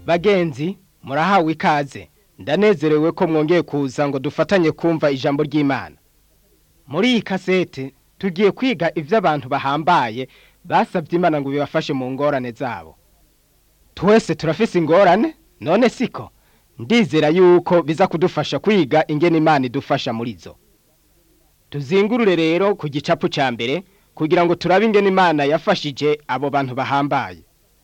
bagenzi murahawe ikaze ndanezerewe ko mwongeye kuza ngo dufatanye kumva ijambo ry'imana muri iyi kasete tugiye kwiga ibyo abantu bahambaye basabye imana ngo bibafashe mu ngorane zabo twese turafise ingorane none siko ndizera yuko biza kudufasha kwiga ingene imana idufasha muri zo tuzingurure rero ku gicapu cya mbere kugira ngo turabe ingene imana yafashije abo bantu bahambaye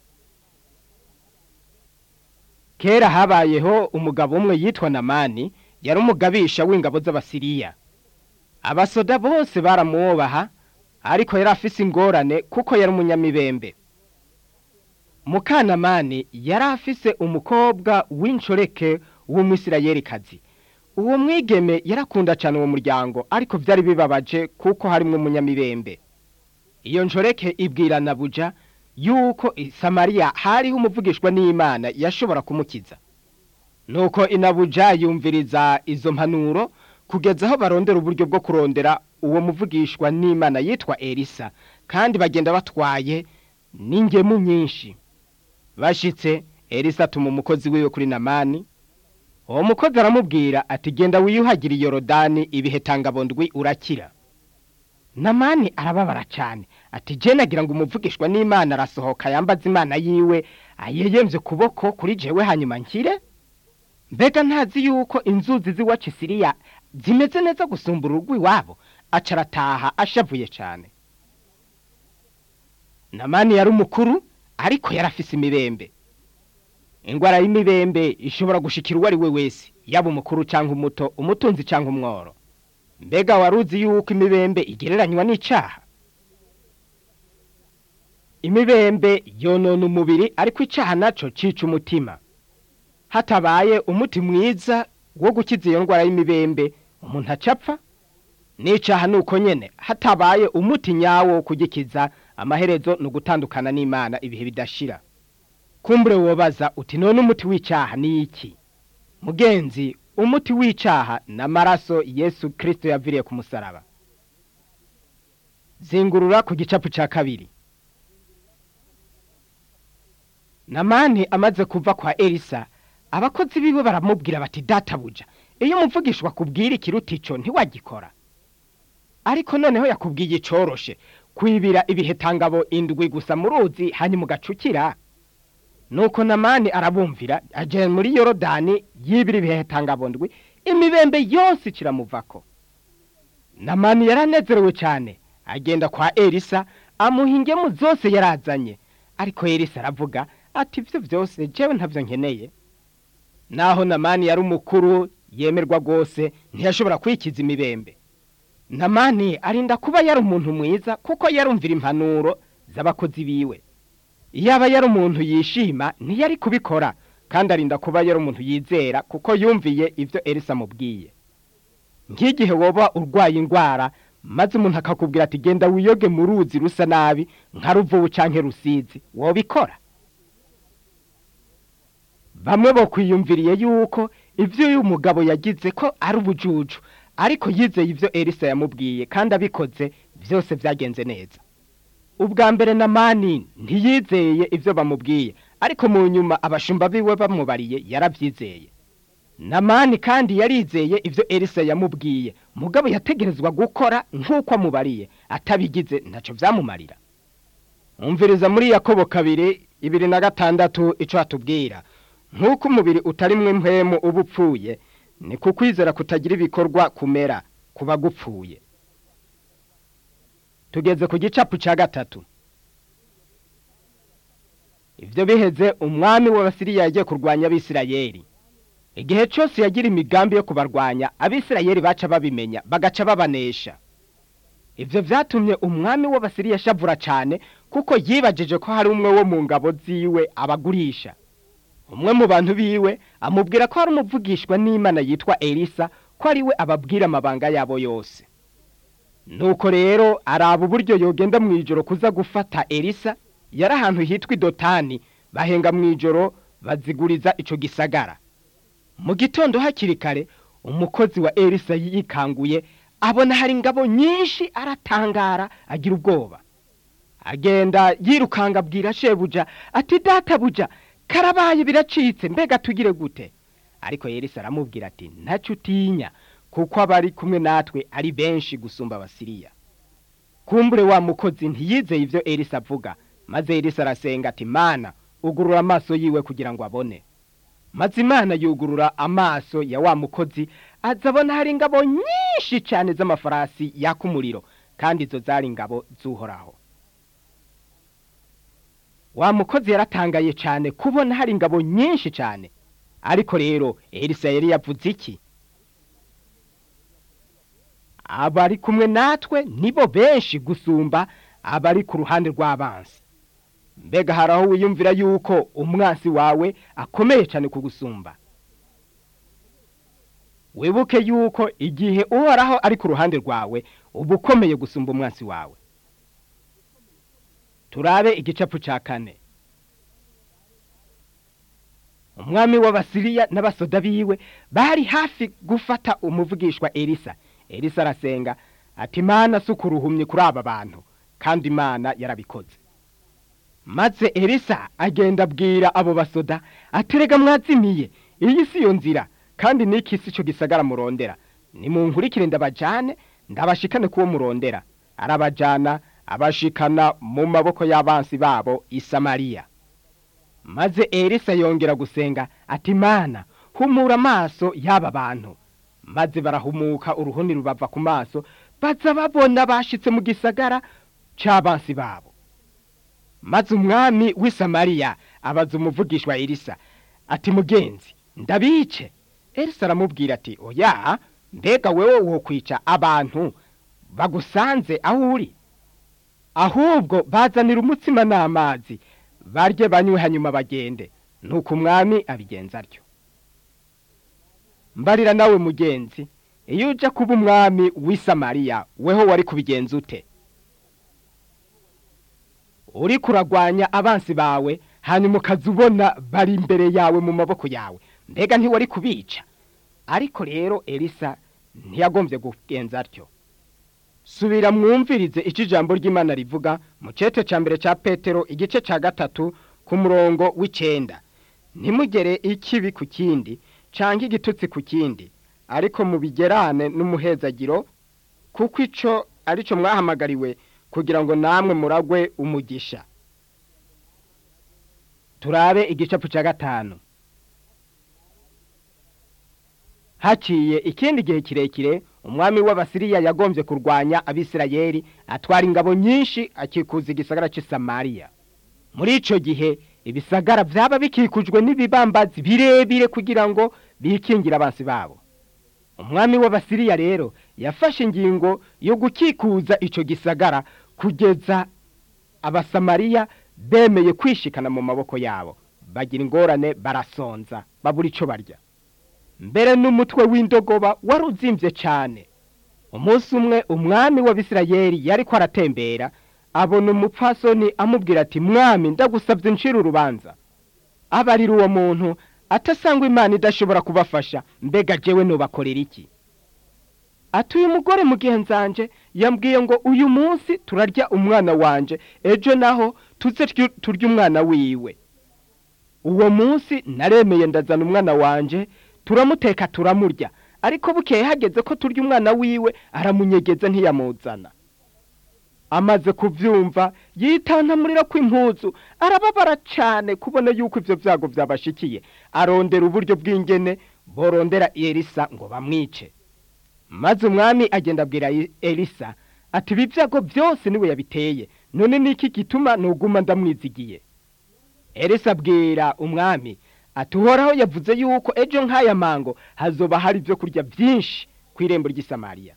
kera habayeho umugabo umwe yitwa namani yari umugabisha w'ingabo z'abasiriya abasoda bose baramwubaha ariko yari afise ingorane kuko yari umunyamibembe mukanamani yari afise umukobwa w'inshoreke w'umwisirayelikazi uwo mwigeme yarakunda cyane uwo muryango ariko byari bibabaje kuko harimo umunyamibembe iyo nshoreke ibwira nabuja yuko i samariya hariho umuvugishwa n'imana yashobora kumukiza nuko inabuja yumviriza izo mpanuro kugeza aho barondera uburyo bwo kurondera uwo muvugishwa n'imana yitwa elisa kandi bagenda batwaye n'ingemu nyinshi bashitse elisa atuma umukozi wiwe kuri namani uwo mukozi aramubwira ati genda wiyuhagire yorodani ibihe tangabondwi urakira namani arababara cyane ati je nagira ngo umuvugishwa n'imana arasohoka yambaza imana yiwe ayeyemvye kuboko kuri jewe hanyuma nkire mbega ntazi yuko inzuzi z'iwacu siriya zimeze neza gusumba urugo iwabo aca arataha ashavuye cyane namani yari umukuru ariko yari afise imibembe ingwara y'imibembe ishobora gushikira uwo ari we wese yaba umukuru cyangwa umuto umutunzi cyangwa umworo mbega wari uzi yuko imibembe igereranywa n'icaha imibembe yonona umubiri ariko icaha naco cica umutima hatabaye umuti mwiza wo gukiza iyo ndwara y'imibembe umuntu acapfa n'icaha nuko nyene hatabaye umuti nyawo wo kugikiza amaherezo ni ugutandukana n'imana ibihe bidashira kumbure wobaza uti none umuti w'icaha ni iki mugenzi umuti w'icaha n'amaraso yesu kirisito yaviriye ku musaraba zingurura ku gicapu cya kabiri namani amaze kuva kwa elisa abakozi biwe baramubwira bati databuja iyo umuvugishwa kubwira ikiruta ico ntiwagikora ariko noneho yakubwiye icoroshe kwibira ibihe tangabo indwi gusa mu ruzi hanyuma ugacukira nuko namani arabumvira aje muri yorodani yibira ibihe tangabondwi imibembe yose kiramuvako namani yaranezerewe cyane agenda kwa elisa amuha ingemu zose yarazanye ariko elisa aravuga ati ibyo byose jewe ntabyo nkeneye naho namani yari umukuru yemerwa rwose ntiyashobora kwikiza imibembe namani arinda kuba yari umuntu mwiza kuko yarumvira impanuro z'abakozi biwe yaba yari umuntu yishima ntiyari kubikora kandi arinda kuba yari umuntu yizera kuko yumviye ibyo elisa amubwiye nk'igihe woba urwaye indwara maze umuntu akakubwira ati genda wiyoge mu ruzi rusa nabi nka ruvubu cyangwa rusizi wobikora bamwe bo kwiyumviriye yuko ibyo uyu mugabo yagize ko ari ubujuju ariko yizeye ibyo elisa yamubwiye kandi abikoze byose byagenze neza ubwa mbere na mani ntiyizeye ibyo bamubwiye ariko mu nyuma abashumba biwe bamubariye yarabyizeye na mani kandi yarizeye ibyo elisa yamubwiye mugabo yategerezwa gukora nk'uko amubariye atabigize ntacyo byamumarira umviriza muri yakobo kabiri ibiri na gatandatu icyo hatubwira nk'uko umubiri utarimwe mpemu uba upfuye ni kukwizera kutagira ibikorwa kumera kuba gupfuye tugeze ku gicapu cya gatatu ibyo biheze umwami w'abasiriya yagiye kurwanya abisirayeri igihe cyose yagira imigambi yo kubarwanya abisirayeri baca babimenya bagaca babanesha ibyo byatumye umwami w'abasiriya ashavura cyane kuko yibagije ko hari umwe wo mu ngabo ziwe abagurisha umwe mu bantu biwe amubwira ko hari umuvugishwa n'imana yitwa elisa ko ari we ababwira amabanga yabo yose nuko rero araba uburyo yogenda mu ijoro kuza gufata elisa yari ahantu hitwa idotani bahenga mu ijoro baziguriza icyo gisagara mu gitondo hakiri kare umukozi wa elisa yikanguye abona hari ingabo nyinshi aratangara agira ubwoba agenda yirukanga abwira shebuja ati databuja karabaye biracitse mbega tugire gute ariko Elisa aramubwira ati ntacyo utinya kuko abari kumwe natwe ari benshi gusumba abasiriya kumbure wa mukozi ntiyizeye ibyo Elisa avuga maze Elisa arasenga ati mana ugurura amaso yiwe kugira ngo abone maze imana yugurura amaso ya wa mukozi aza abona hari ingabo nyinshi cyane z'amafarasi yaka umuriro kandi izo zari ingabo z'uhoraho wa mukozi yaratangaye cyane kubona hari ingabo nyinshi cyane ariko rero Elisa yari yavuze iki abari kumwe natwe nibo benshi gusumba abari ku ruhande rw'abansi mbega hari aho wiyumvira yuko umwansi wawe akomeye cyane kugusumba wibuke yuko igihe uhoraho ari ku ruhande rwawe uba ukomeye gusumba umwansi wawe turabe igicapu cya kane umwami w'abasiriya n'abasoda biwe bari hafi gufata umuvugishwa elisa elisa arasenga ati imana si ukuruhumye kuri aba bantu kandi imana yarabikoze maze elisa agenda abwira abo basoda aterega mwazimiye iyi si yo nzira kandi n'iki si cyo gisagara murondera nimunkurikire ndabajyane ndabashikane kuwo murondera arabajyana abashikana mu maboko y'abansi babo i samariya maze elisa yongera gusenga ati mana humura amaso y'aba bantu maze barahumuka uruhuni rubava ku maso baza babona bashitse mu gisagara c'abansi babo maze umwami w'i samariya abaza umuvugishwa elisa ati mugenzi ndabice elisa aramubwira ati oya mbega wewe wokwica abantu bagusanze aho uri ahubwo bazanira umutsima n'amazi barye banywe hanyuma bagende nuko umwami abigenza atyo mbarira nawe mugenzi iyo ujya kuba umwami w'i samariya weho wari kubigenza ute uri kuragwanya abansi bawe hanyuma ukaza ubona bari imbere yawe mu maboko yawe mbega ntiwari kubica ariko rero elisa ntiyagombye kugenza atyo subira mwumvirize icyo ijambo ry'imana rivuga mu cyete cya mbere cya petero igice cya gatatu ku murongo w'icyenda ntimugere ikibi ku kindi cyangwa igitutsi ku kindi ariko mubigerane n'umuhezagiro kuko icyo ari cyo mwahamagariwe kugira ngo namwe muragwe umugisha turabe igicapu cya gatanu haciye ikindi gihe kirekire umwami w'abasiriya yagombye kurwanya abisirayeli atwara ingabo nyinshi akikuza igisagara cy'i samariya muri icyo gihe ibisagara byaba bikikujwe n'ibibambazi birebire kugira ngo bikingire abansi babo umwami w'abasiriya rero yafashe ingingo yo gukikuza icyo gisagara kugeza abasamariya bemeye kwishikana mu maboko yabo bagira ingorane barasonza babura icyo barya mbere n'umutwe w'indogoba wari uzimbye cyane umunsi umwe umwami w'abisirayeli yari ko aratembera abona umupfasoni amubwira ati mwami ndagusabye ncira urubanza abarira uwo muntu atasanga imana idashobora kubafasha mbega jewe nubakorera iki ati uyu mugore mugenzanje yambwiye ngo uyu munsi turarya umwana wanje ejo naho tuze turya umwana wiwe uwo munsi naremeye ndazana umwana wanje turamuteka turamurya ariko bukeye hageze ko turya umwana wiwe aramunyegeza ntiyamuzana amaze kubyumva yitantamurira kw'impuzu arababara cyane kubona yuko ibyo byago byabashikiye arondera uburyo bw'ingene borondera elisa ngo bamwice maze umwami agenda abwira elisa ati ibi byago byose niwe yabiteye none niki gituma ntuguma ndamwizigiye elisa abwira umwami ati uhoraho yavuze yuko ejo nk'aya mango hazoba hari ibyo kurya byinshi ku irembo ry'isamariya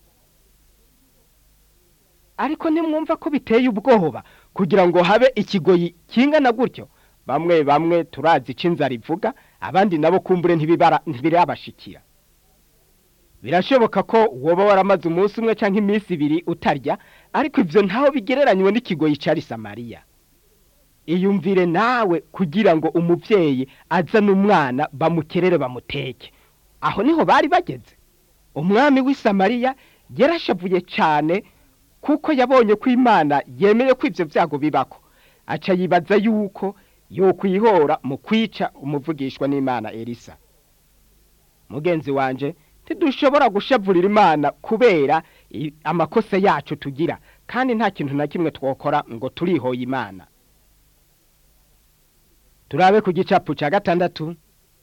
ariko ntimwumva ko biteye ubwoba kugira ngo habe ikigoyi kingana gutyo bamwe bamwe turazi icyo inzara ivuga abandi nabo kumbure ntibirabashikira birashoboka ko woba waramaze umunsi umwe cyangwa iminsi ibiri utarya ariko ibyo ntaho bigereranywe n'ikigoyi cya Samariya iyumvire nawe kugira ngo umubyeyi azane umwana bamukerere bamuteke aho niho bari bageze umwami w'i Samariya yarashavuye cyane kuko yabonye ko imana yemeye ko ibyo byago bibako aca yibaza yuko yokwihora mu kwica umuvugishwa n'imana elisa mugenzi wanje ntidushobora gushavurira imana kubera i- amakosa yacu tugira kandi nta kintu na kimwe twokora ngo turihoye imana turabe ku gicapu cya gatandatu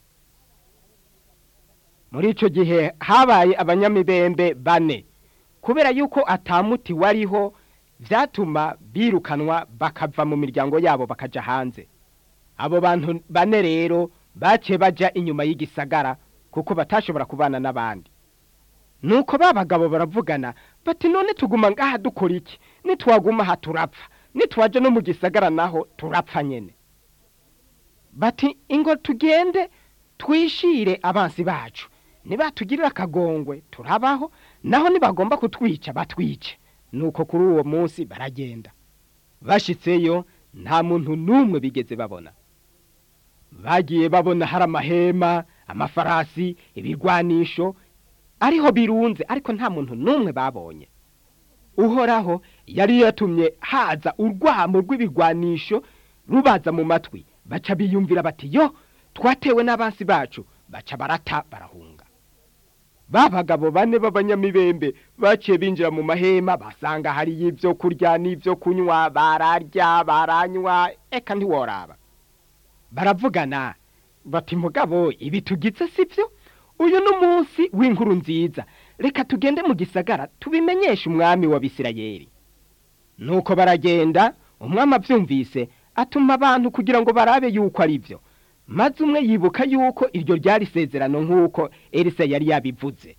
muri ico gihe habaye abanyamibembe bane kubera yuko atamuti wariho vyatuma birukanwa bakava mu miryango yabo bakaja hanze abo bantu bane rero bace baja inyuma y'igisagara kuko batashobora kubana n'abandi nuko ba bagabo baravugana bati none tuguma ngaha dukora iki nitwaguma aha turapfa nitwaje no mu gisagara naho turapfa nyene bati ingo tugende twishire abansi bacu nibatugirira akagongwe turabaho naho nibagomba kutwica batwice nuko kuri uwo munsi baragenda bashitseyo nta muntu n'umwe bigeze babona bagiye babona hari amahema amafarasi ibirwanisho ariho birunze ariko nta muntu n'umwe babonye uhoraho yari yatumye haza urwamo rw'ibigwanisho rubaza mu matwi baca biyumvira bati yo twatewe n'abansi bacu baca barata barahunga ba bagabo bane b'abanyamibembe baciye binjira mu mahema basanga hariyo ibyo kurya n'ibyo kunywa bararya baranywa eka ntiworaba baravugana bati mugabo ibi tugize sibyo uyu ni umunsi w'inkuru nziza reka tugende mu gisagara tubimenyeshe umwami wa bisirayeli nuko baragenda umwami abyumvise atuma abantu kugira ngo barabe yuko ari byo maze umwe yibuka yuko iryo ryari isezerano nk'uko elisa yari yabivuze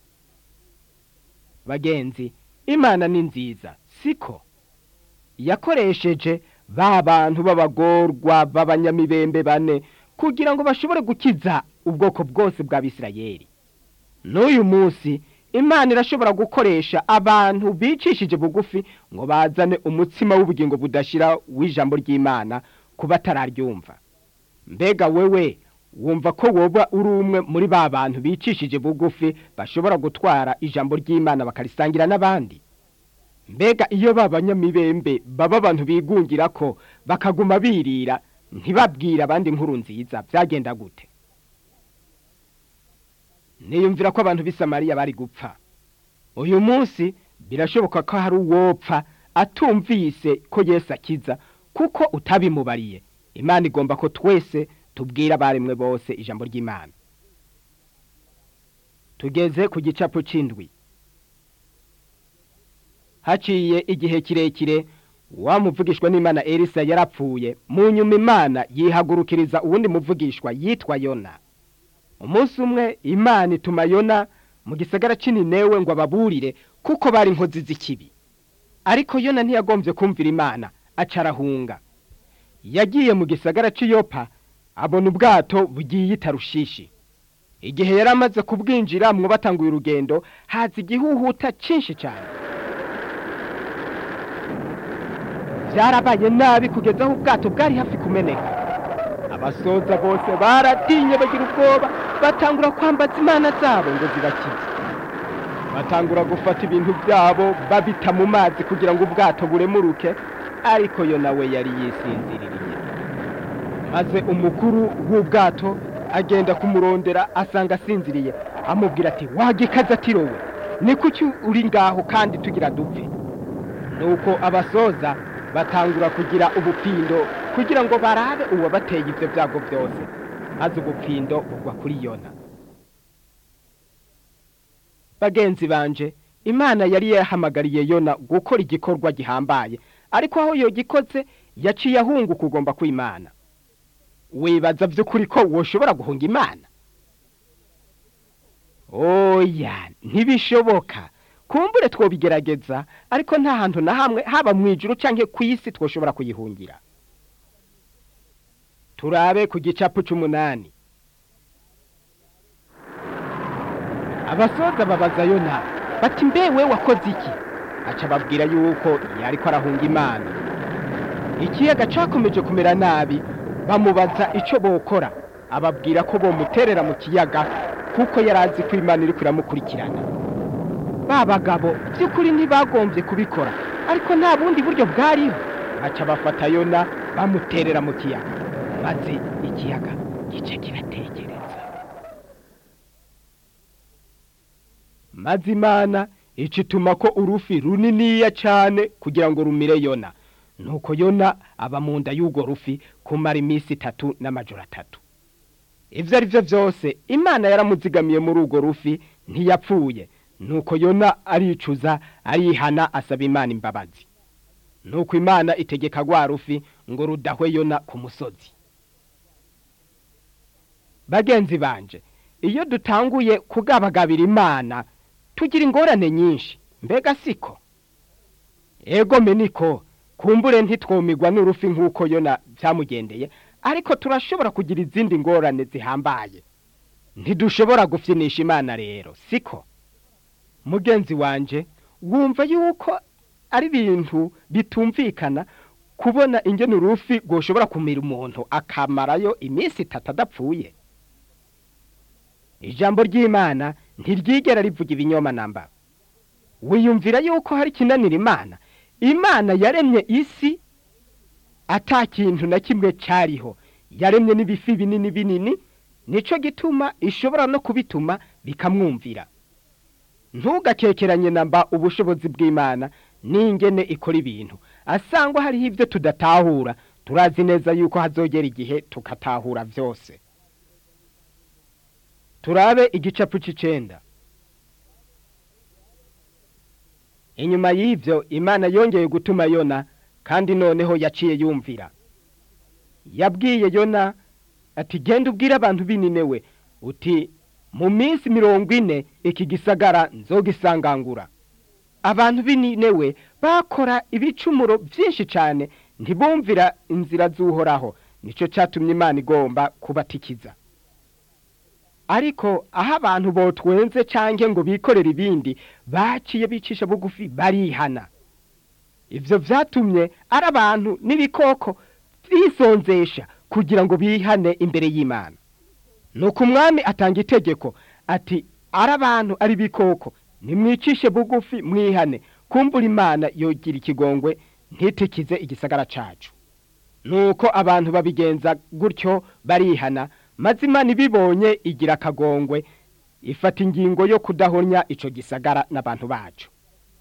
bagenzi imana ni nziza siko yakoresheje ba bantu b'abagorwa b'abanyamibembe bane kugira ngo bashobore gukiza ubwoko bwose bwa bisirayeli n'uyu munsi imana irashobora gukoresha abantu bicishije bugufi ngo bazane umutsima w'ubugingo budashira w'ijambo ry'imana ku batararyumva mbega wewe wumva ko woba uri umwe muri ba bantu bicishije bugufi bashobora gutwara ijambo ry'imana bakarisangira n'abandi mbega iyo ba banyamibembe baba abantu bigungira ko bakaguma birira ntibabwire abandi inkuru nziza byagenda gute niyumvira ko abantu b'i Samariya bari gupfa uyu munsi birashoboka ko hari uwopfa atumvise ko Yesu akiza kuko utabimubariye imana igomba ko twese tubwira abaremwe bose ijambo ry'imana tugeze ku gicapu c'indwi haciye igihe kirekire wa muvugishwa n'imana elisa yarapfuye mu nyuma imana yihagurukiriza uwundi muvugishwa yitwa yona umunsi umwe imana ituma yona mu gisagara c'ininewe ngo ababurire kuko bari inkozi z'ikibi ariko yona ntiyagombye kumvira imana aca arahunga yagiye mu gisagara c'iyopa abona ubwato bugiye itarushishi igihe yari amaze kubwinjiramwo batanguye urugendo haza igihuhuta cinshi cyane byarabaye nabi kugeza aho ubwato bwari hafi kumeneka abasoza bose baratinye bagira ubwoba batangura kwambaza imana zabo ngo zibakize batangura gufata ibintu byabo babita mu mazi kugira ngo ubwato buremuruke ariko yo nawe yari yisinziririye maze umukuru w'ubwato agenda kumurondera asanga asinziriye amubwira ati wagikaze atirowe ni kuki uri ngaho kandi tugira dupfe nuko abasoza batangura kugira ubupfindo kugira ngo barabe uwabateye ibyo byago byose maze ubupfindo bugwa kuri yona bagenzi banje imana yari yahamagariye yona gukora igikorwa gihambaye ariko aho iyo gikoze yaciye ahunguka ugomba kwimana wibaza by'ukuri ko woshobora guhunga imana oya ntibishoboka kumbure twobigerageza ariko nta hantu na hamwe haba mu ijuru cyangwa ku isi twoshobora kuyihungira turabe ku gicapu c'umunani abasoza babaza yona bati mbe we wakoze iki aca babwira yuko yariko arahunga imana ikiyaga cakomeje kumera nabi bamubaza ico bokora ababwira ko bomuterera mu kiyaga kuko yari azi ko imana iriko iramukurikirana ba bagabo by'ukuri ntibagombye kubikora ariko nta bundi buryo bwariho baca bafata yona bamuterera mu kiyaga maze ikiyaga gice kiratekereza maze imana ica ituma ko urufi runiniya cyane kugira ngo rumire yona nuko yona aba mu nda y'urwo rufi kumara iminsi itatu n'amajoro atatu ibyo ari byo byose imana yaramuzigamiye muri urwo rufi ntiyapfuye nuko yona aricuza arihana asaba imana imbabazi nuko imana itegeka rwa rufi ngo rudahwe yona ku musozi bagenzi banje iyo dutanguye kugabagabira imana tugira ingorane nyinshi mbega siko ego meniko kumbure ntitwumigwa n'urufi nk'uko yona byamugendeye ariko turashobora kugira izindi ngorane zihambaye ntidushobora gufyinisha imana rero siko mugenzi wanje wumva yuko ari ibintu bitumvikana kubona ingene urufi rwoshobora kumira umuntu akamarayo iminsi itatu adapfuye ijambo ry'imana ntiryigera rivuga ibinyoma namba wiyumvira yuko hari ikinanira imana imana yaremye isi ata kintu na kimwe cyariho yaremye n'ibifi binini binini nicyo gituma ishobora no kubituma bikamwumvira ntugakekeranye namba ubushobozi bw'imana n'ingene ikora ibintu asangwa hariho ibyo tudatahura turazi neza yuko hazogera igihe tukatahura byose turabe igicapu cy'icenda inyuma y'ibyo imana yongeye gutuma yona kandi noneho yaciye yumvira yabwiye yona ati genda ubwire abantu bininewe uti mu minsi mirongo ine iki gisagara nzogisangangura abantu bininewe bakora ibicumuro byinshi cyane ntibumvira inzira z'uhoraho nicyo cyatumye imana igomba kubatikiza ariko aho abantu botwenze cyangwa ngo bikorere ibindi baciye bicisha bugufi barihana ibyo byatumye ari abantu n'ibikoko bisonzesha kugira ngo bihane imbere y'imana nuko umwami atanga itegeko ati ari abantu ari ibikoko nimwicishe bugufi mwihane kumbura imana yogira ikigongwe ntitikize igisagara cyacu nuko abantu babigenza gutyo barihana maze imana ibibonye igira akagongwe ifata ingingo yo kudahonya icyo gisagara n'abantu bacu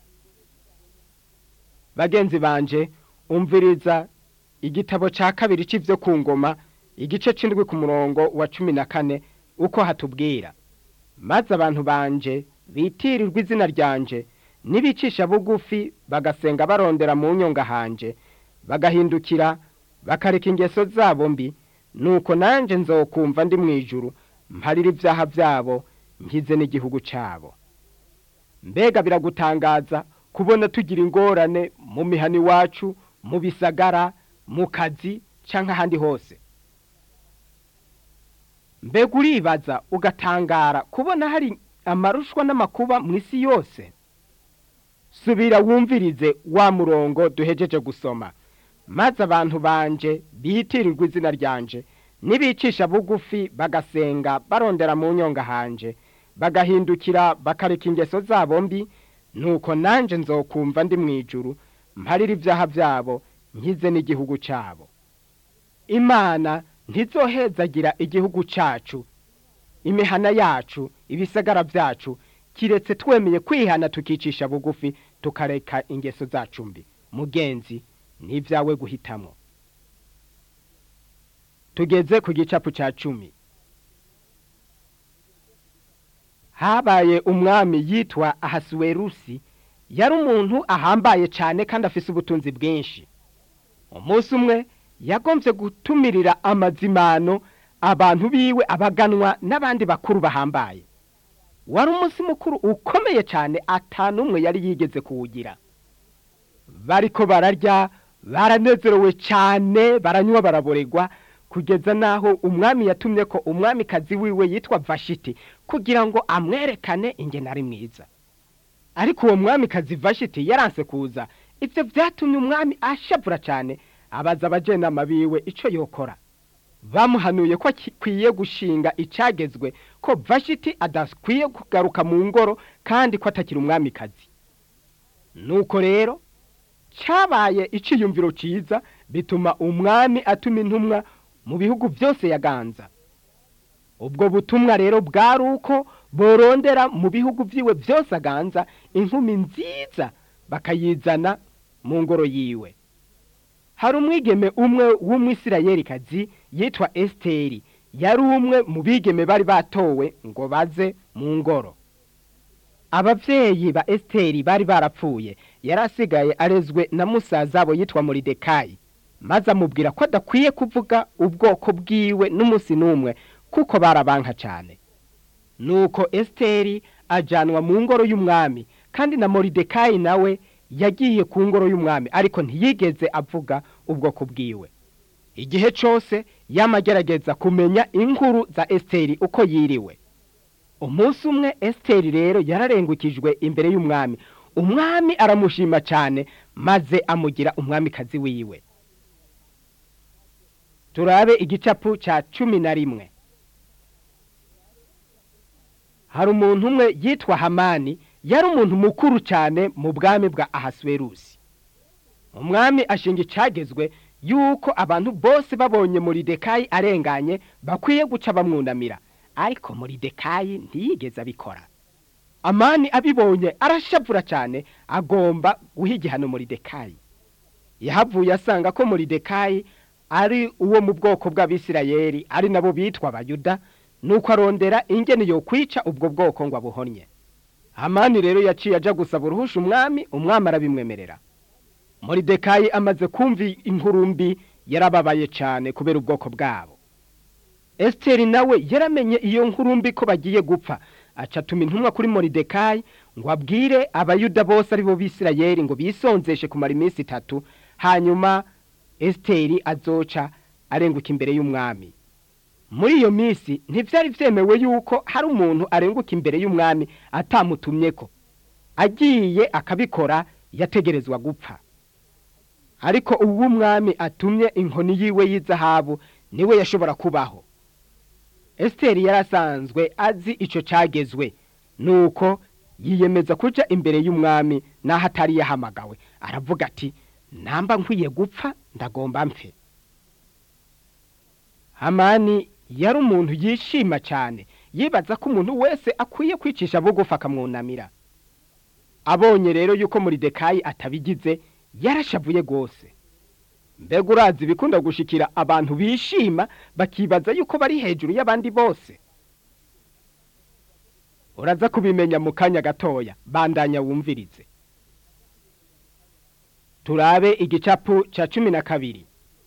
bagenzi banje umviriza igitabo cya kabiri cy'ibyo ku ngoma igice cy'indwi ku murongo wa cumi na kane uko hatubwira maze abantu banje bitirirwa izina ryanje nibicisha bugufi bagasenga barondera mu nyonga hanje bagahindukira bakareka ingeso zabo mbi nuko nanjye nzokumva ndi mu ijuru mparira ibyaha byabo nkize n'igihugu cyabo mbega biragutangaza kubona tugira ingorane mu mihani iwacu mu bisagara mu kazi cyangwa ahandi hose mbega uribaza ugatangara kubona hari amarushwa n'amakuba mu isi yose subira wumvirize wa murongo duhejeje gusoma maze abantu banje bitirirwa izina ryanje nibicisha bugufi bagasenga barondera mu nyonga hanje bagahindukira bakareka ingeso zabo mbi nuko nanjye nzokumva ndi mu ijuru mparira ibyaha byabo nkize n'igihugu cyabo imana ntizohezagira igihugu cyacu imihana yacu ibisagara byacu kiretse twemeye kwihana tukicisha bugufi tukareka ingeso zacu mbi mugenzi ni ibyawe guhitamo tugeze ku gicapu cya cumi habaye umwami yitwa ahasuwerusi yari umuntu ahambaye cyane kandi afise ubutunzi bwinshi umunsi umwe yagombye gutumirira amazimano abantu biwe abaganwa n'abandi bakuru bahambaye wari umunsi mukuru ukomeye cyane atanumwe yari yigeze kuwugira bariko bararya baranezerewe cyane baranywa baraboregwa kugeza n'aho umwami yatumye ko umwamikazi wiwe yitwa vashiti kugira ngo amwerekane ingene ari mwiza ariko uwo mwamikazi vashiti yaranse kuza ibyo byatumye umwami ashavura cyane abaza abajenama biwe icyo yokora bamuhanuye ko akwiye gushinga icyagezwe ko vashiti adakwiye kugaruka mu ngoro kandi ko atakiri umwamikazi nuko rero cyabaye icyiyumviro cyiza bituma umwami atuma intumwa mu bihugu byose yaganza ubwo butumwa rero bwari uko borondera mu bihugu byiwe byose aganza inkumi nziza bakayizana mu ngoro yiwe hari umwigeme umwe w'umwisirayelikazi yitwa esiteri yari umwe mu bigeme bari batowe ngo baze mu ngoro ababyeyi ba esiteri bari barapfuye yari asigaye arezwe na musazabo yitwa muridekayi maze amubwira ko adakwiye kuvuga ubwoko bwiwe n'umunsi n'umwe kuko barabanka cyane nuko esiteri ajyanwa mu ngoro y'umwami kandi na muridekayi nawe yagiye ku ngoro y'umwami ariko ntiyigeze avuga ubwoko bwiwe igihe cyose yamagerageza kumenya inkuru za esiteri uko yiriwe umunsi umwe esiteri rero yararengukijwe imbere y'umwami umwami aramushima cyane maze amugira umwamikazi wiwe turabe igicapu cya cumi na rimwe hari umuntu umwe yitwa hamani yari umuntu mukuru cyane mu bwami bwa ahasuwerusi umwami ashinga icyagezwe yuko abantu bose babonye muridekayi arenganye bakwiye guca bamwunamira ariko muridekayi ntiyigeze abikora amani abibonye arashavura cyane agomba guha igihano muridekayi yahavuye asanga ko muridekayi ari uwo mu bwoko bw'abisirayeri ari nabo bitwa abayuda nuko arondera ingeni yo kwica ubwo bwoko ngo abuhonye hamani rero yaciye ajya gusaba uruhusha umwami umwami arabimwemerera muridekayi amaze kumva inkuru mbi yarababaye cyane kubera ubwoko bwabo esiteri nawe yaramenye iyo nkuru mbi ko bagiye gupfa acatuma intumwa kuri muridekayi ngo abwire abayuda bose ari bo bisirayeri ngo bisonzeshe kumara iminsi itatu hanyuma esiteri azoca arenguka imbere y'umwami muri iyo minsi ntibyari byemewe yuko hari umuntu arenguka imbere y'umwami atamutumye ko agiye akabikora yategerezwa gupfa ariko ubu umwami atumye inkoni yiwe y'izahabu niwe yashobora kubaho esiteri yari asanzwe azi icyo cyagezwe nuko yiyemeza kujya imbere y'umwami n'aho atari yahamagawe aravuga ati namba nkwiye gupfa ndagomba mfe hamani yari umuntu yishima cyane yibaza ko umuntu wese akwiye kwicisha bugufi akamwunamira abonye rero yuko muridekayi atabigize yarashavuye rwose mbega urazi bikunda gushikira abantu bishima bakibaza yuko bari hejuru y'abandi bose uraza kubimenya mu kanya gatoya bandanya wumvirize turabe igicapu cya cumi na kabiri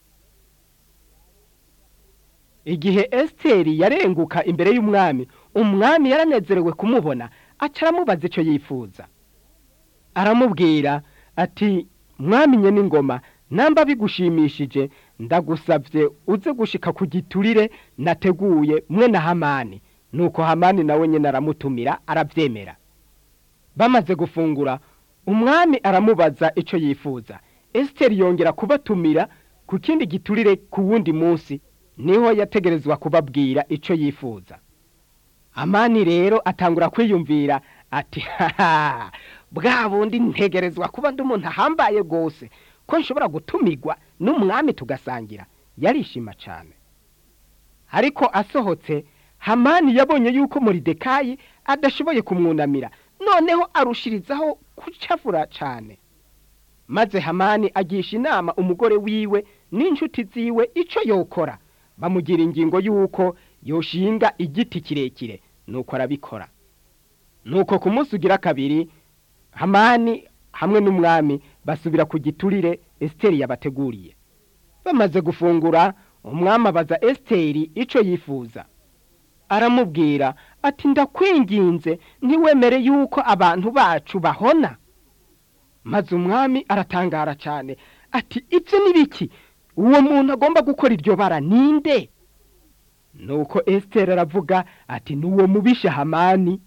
igihe esiteri yarenguka imbere y'umwami umwami yaranezerewe kumubona aca aramubaza icyo yifuza aramubwira ati mwamenye n'ingoma namba bigushimishije ndagusabye uze gushika ku giturire nateguye mwe na hamani nuko hamani nawe nyine aramutumira arabyemera bamaze gufungura umwami aramubaza icyo yifuza esiteri yongera kubatumira ku kindi giturire ku wundi munsi niho yategerezwa kubabwira icyo yifuza amani rero atangura kwiyumvira ati haha bwa bundi ntegerezwa kuba ndi umuntu ahambaye rwose ko nshobora gutumigwa n'umwami tugasangira yarishima cyane ariko asohotse hamani yabonye yuko muridekayi adashoboye kumwunamira noneho arushirizaho kucavura cyane maze hamani agisha inama umugore wiwe n'inshuti ziwe icyo yokora bamugira ingingo y'uko yoshinga igiti kirekire nuko arabikora nuko ku munsi ugira kabiri hamani hamwe n'umwami basubira ku giturire esiteri yabateguriye bamaze gufungura umwami abaza esiteri icyo yifuza aramubwira ati ndakwinginze ntiwemere yuko abantu bacu bahona maze umwami aratangara cyane ati ibyo ni biki uwo muntu agomba gukora iryo bara ninde nuko esiteri aravuga ati ni uwo mubisha hamani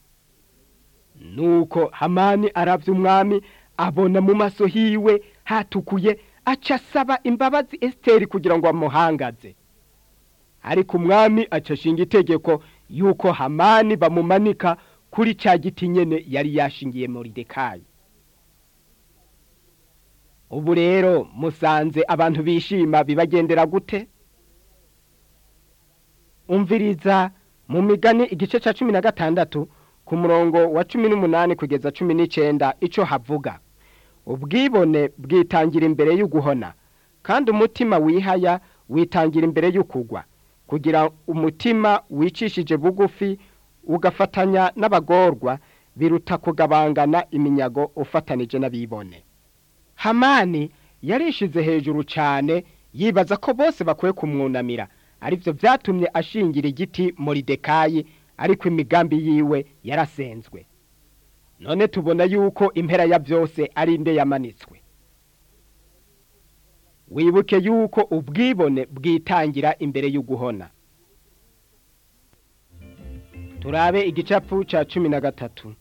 nuko hamani arabya umwami abona mu maso hiwe hatukuye aca asaba imbabazi esiteri kugira ngo amuhangaze ariko umwami aca ashinga itegeko yuko hamani bamumanika kuri cya giti nyine yari yashingiye muri dekayi ubu rero musanze abantu bishima bibagendera gute umviriza mu migani igice cya cumi na gatandatu ku murongo wa cumi n'umunani kugeza cumi n'icenda ico havuga ubwibone bwitangira imbere y'uguhona kandi umutima wihaya witangira imbere y'ukugwa kugira umutima wicishije bugufi ugafatanya n'abagorwa biruta kugabangana iminyago ufatanije n'abibone hamani yarishize hejuru cyane yibaza ko bose bakwiye kumwunamira aribyo byatumye ashingira igiti moridekayi ariko imigambi yiwe yarasenzwe none tubona yuko impera ya byose ari inde yamanitswe wibuke yuko ubwibone bwitangira imbere y'uguhona turabe igicapu cya cumi na gatatu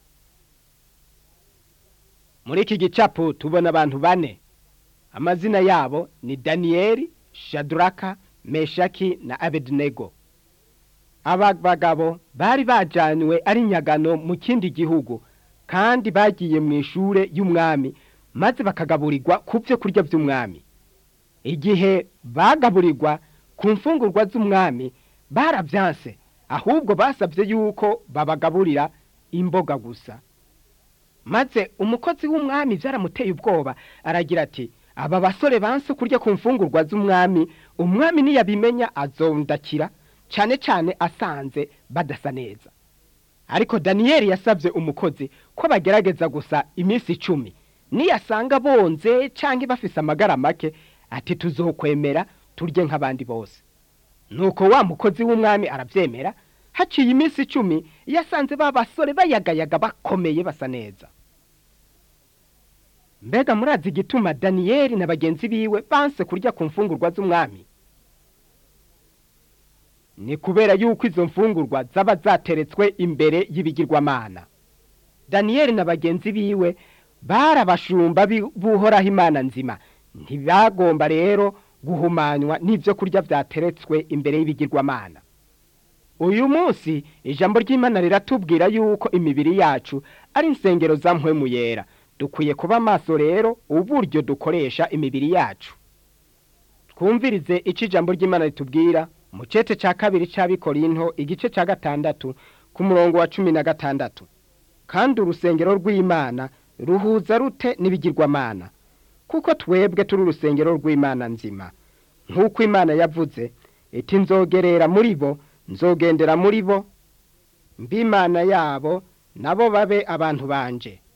muri iki gicapu tubona abantu bane amazina yabo ni daniyeli shaduraka meshaki na abedinego aba bagabo bari bajanywe ari nyagano mu kindi gihugu kandi bagiye mu ishure y'umwami maze bakagaburirwa ku byo kurya by'umwami igihe bagaburirwa ku mfungurwa z'umwami barabyanse ahubwo basabye yuko babagaburira imboga gusa maze umukozi w'umwami byaramuteye ubwoba aragira ati aba basore banse kurya ku mfungurwa z'umwami umwami niyabimenya azondakira cyane cyane asanze badasa neza ariko daniyeli yasabye umukozi ko bagerageza gusa iminsi icumi niyasanga bonze cyangwa bafise amagara make ati tuzokwemera turye nk'abandi bose nuko wa mukozi w'umwami arabyemera haciye iminsi icumi yasanze ba basore bayagayaga bakomeye basa neza mbega murazi igituma daniyeli na bagenzi biwe banse kurya ku mfungurwa z'umwami ni kubera yuko izo mfungurwa zaba zateretswe imbere y'ibigirwamana daniyeli na bagenzi biwe barabashumba buhoraho imana nzima ntibagomba rero guhumanywa n'ibyo kurya byateretswe imbere y'ibigirwamana uyu munsi ijambo ry'imana riratubwira yuko imibiri yacu ari insengero za mpwemu yera dukwiye kuba amaso rero uburyo dukoresha imibiri yacu twumvirize icyo ijambo ry'imana ritubwira mu cece cya kabiri cy'abikorinto igice cya gatandatu ku murongo wa cumi na gatandatu kandi urusengero rw'imana ruhuza rute n'ibigirwamana kuko twebwe turi urusengero rw'imana nzima nk'uko imana yavuze iti nzogerera muri bo nzogendera muri bo mbimana yabo nabo babe abantu banje